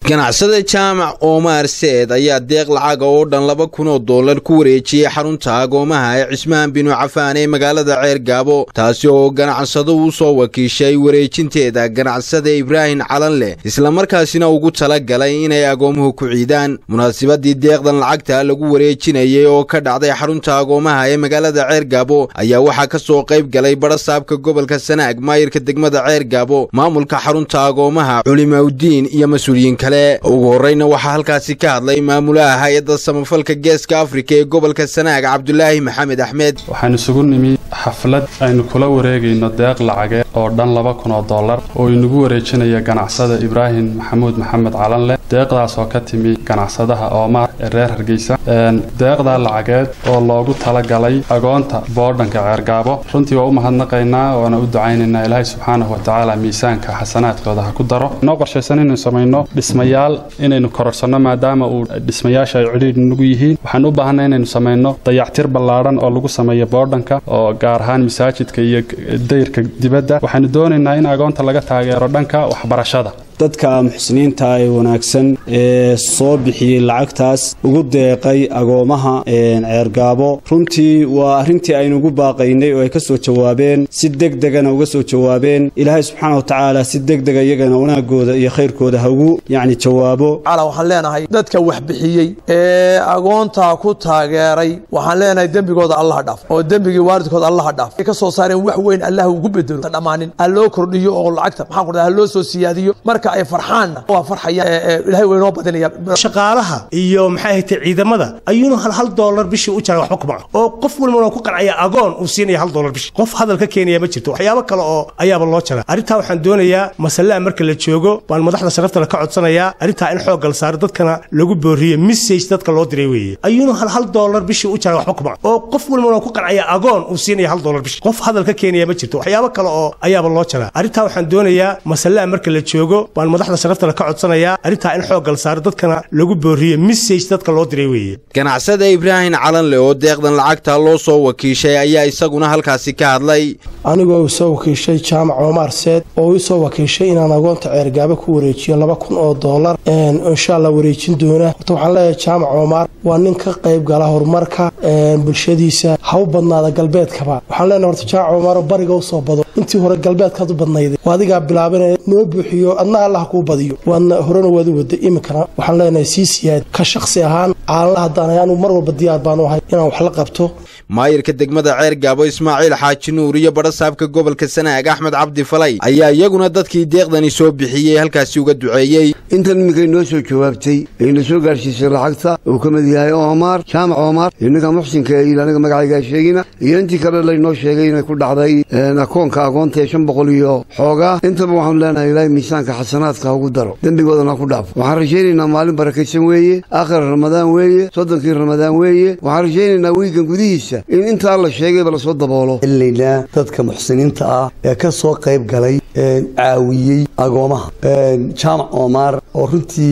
ganacsade jaamac oomaar seed ayaa deeq lacaga oo dhan laba kun oo dollar ku wareejiyey xarunta agoomaha ee cismaan binu cafaan ee magaalada ceer gaabo taasi oo ganacsado u soo wakiishay wareejinteeda ganacsade ibraahim calanleh islamarkaasina ugu tala galay inay agoomuhu ku ciidaan munaasabadii deeqdan lacagta lagu wareejinayay oo ka dhacday xarunta agoomaha ee magaalada ceer gaabo ayaa waxaa ka soo qayb galay barasaabka gobolka sanaag maayirka degmada ceer gaabo maamulka xarunta agoomaha culimaudiin iyo mas-uuliyiin kale ugu horreyna waxaa halkaasi ka hadlay maamulaha hay-adda samafalka geeska afrika ee gobolka sanaag cabdulaahi maxamed axmed waxaan isugu nimi xaflad aynu kula wareegayno deeq lacageed oo dhan laba kun oo dollar oo inagu wareejinaya ganacsada ibraahim maxamuud maxamed calanleh deeqdaas oo ka timi ganacsadaha oomaar ee reer hargeysa deeqdaa lacageed oo loogu talagalay agoonta boodhanka ceergaabo runtii waa u mahadnaqaynaa waana u ducaynaynaa ilaahay subxaanahu watacaala miisaanka xasanaadkooda ha ku daro noo qorshaysan inaynu samayno dhismayaal inaynu kororsanno maadaama uu dhismayaasha ay cidhiidh nagu yihiin waxaan u baahanay inaynu samayno dayactir ballaadhan oo lagu sameeyo boodhanka oo gaar ahaan masaajidka iyo dayrka dibadda waxaanu doonaynaa in agoonta laga taageero dhanka waxbarashada dadka muxsiniinta ee wanaagsan ee soo bixiyey lacagtaas ugu deeqay agoomaha ceergaabo runtii waa arrintii aynu ugu baaqaynay oo ay ka soo jawaabeen si degdegana uga soo jawaabeen ilaahay subxaana wa tacaala si degdega iyagana wanaagooda iyo khayrkooda ha ugu yacni jawaabo waxaan leenahay dadka wax bixiyey ee agoontaa ku taageeray waxaan leenahay dembigooda allaha dhaaf oo dembigii waalidkooda allaha dhaaf ay ka soo saareen wax weyn allah ugu bedelo dhammaanin ha loo kordhiyo oo lacagta maxaan ku ha loo soo siyaadiyo marka ay farxaanna waa farxayaan ilahay waa inoo badinaya shaqaalaha iyo maxay ahayd ciidamada ayuuna hal hal doolar bishii u jaray waxba kuma oo qof walbana ku qancaya agoon uu siinaya hal doolar bishii qof hadal ka keenaya ma jirto waxyaabo kale oo ayaaba loo jaraa arrintaa waxaan doonayaa masalaa marka la joogo baan madaxda sharaftale ka codsanayaa arrintaa in xoog gal saaro dadkana lagu booriyo message dadka loo diray weeye ayuuna hal hal doolar bishii u jaray waxba kuma oo qof walbana ku qancaya agoon uu siinaya hal doolar bishii qof hadal ka keenaya ma jirto waxyaabo kale oo ayaaba loo jaraa arrintaa waxaan doonayaa masalaa marka la joogo baan madaxda sharaftale ka codsanayaa arrintaa in xoog gal saaro dadkana lagu booriyo message dadka loo diray weeye ganacsada ibraahim calanle oo deeqdan lacagta loo soo wakiishay ayaa isaguna halkaasi ka hadlay anigoo u soo wakiishay jaamac oomaar seed oo u soo wakiishay inaan agoonta ceergaabo ku wareejiyo laba kun oo dollar insha allah wareejin doona horta waxaan leeyahay jaamac oomaar waa nin ka qayb gala horumarka bulshadiisa ha u badnaada galbeedkaba waxaan leenahay horta jaamac oomaaroo bariga u soo bado intii hore galbeedkaad u badnayday waa adigaa bilaabanaya noo buuxiyo adna allah kuu badiyo waadna horena waad u waday iminkana waxaan leenahay sii siyaad ka shaksi ahaan caalanla haddaan anu mar walba diyaar baanu ahay inaan wax la qabto maayirka degmada ceer gaabo ismaaciil xaaji nuur iyo badhasaabka gobolka sanaag axmed cabdi falay ayaa iyaguna dadkii deeqdani soo bixiyey halkaasi uga duceeyey intan iminkay noo soo jawaabtay ayna soo gaarsiisay lacagta uu ka mid yahay oomaar jaamac oomaar innaga muxsinka il anaga magacaygaa sheegina iyo intii kale laynoo sheegay inay ku dhacday akoonka agoonta ee shan boqol iyo xoogaa intaba waxaanu leenahay ilaahay miisaanka xasanaadka ha ugu daro dembigoodana ha ku dhaafo waxaan rajaynaynaa maalin barakaysan weeye aakhir ramadaan weeye soddonkii ramadaan weeye waxaan rajaynaynaa wiigan gudihiisa in intaa la sheegayba lasoo daboolo ilaynaa dadka muxsiniinta ah ee ka soo qayb galay caawiyey agoomaha jaamac oomaar oo runtii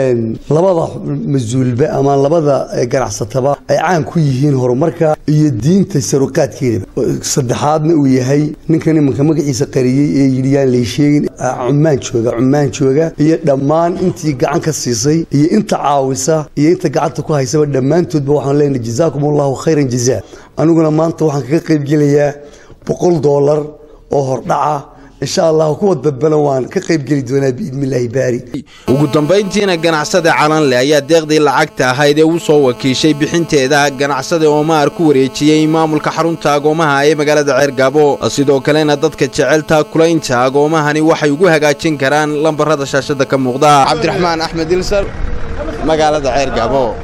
labada mas-uulba ama labada ganacsataba ay caan ku yihiin horumarka iyo diinta saruqaadkeedaba saddexaadna uu yahay ninkan imanka magaciisa qariyey ee yidhi yaan lay sheegin cumaan jooga cumaan jooga iyo dhammaan intii gacan ka siisay iyo inta caawisa iyo inta gacanta ku haysaba dhammaantoodba waxaan leenahay jazaakum allahu khayran jazaa aniguna maanta waxaan kaga qaybgelayaa boqol doolar oo hordhaca insha allah kuwa dadbana waan ka qaybgeli doonaa biidnillaahi baari ugu dambayntiina ganacsada calanle ayaa deeqdii lacagta ahayd ee u soo wakiishay bixinteeda ganacsada oomaar ku wareejiyey maamulka xarunta agoomaha ee magaalada ceergaabo sidoo kalena dadka jecelta kulaynta agoomahani waxay ugu hagaajin karaan lambarada shaashada ka muuqda cabdiraxmaan axmed ilsar magaalada ceergaabo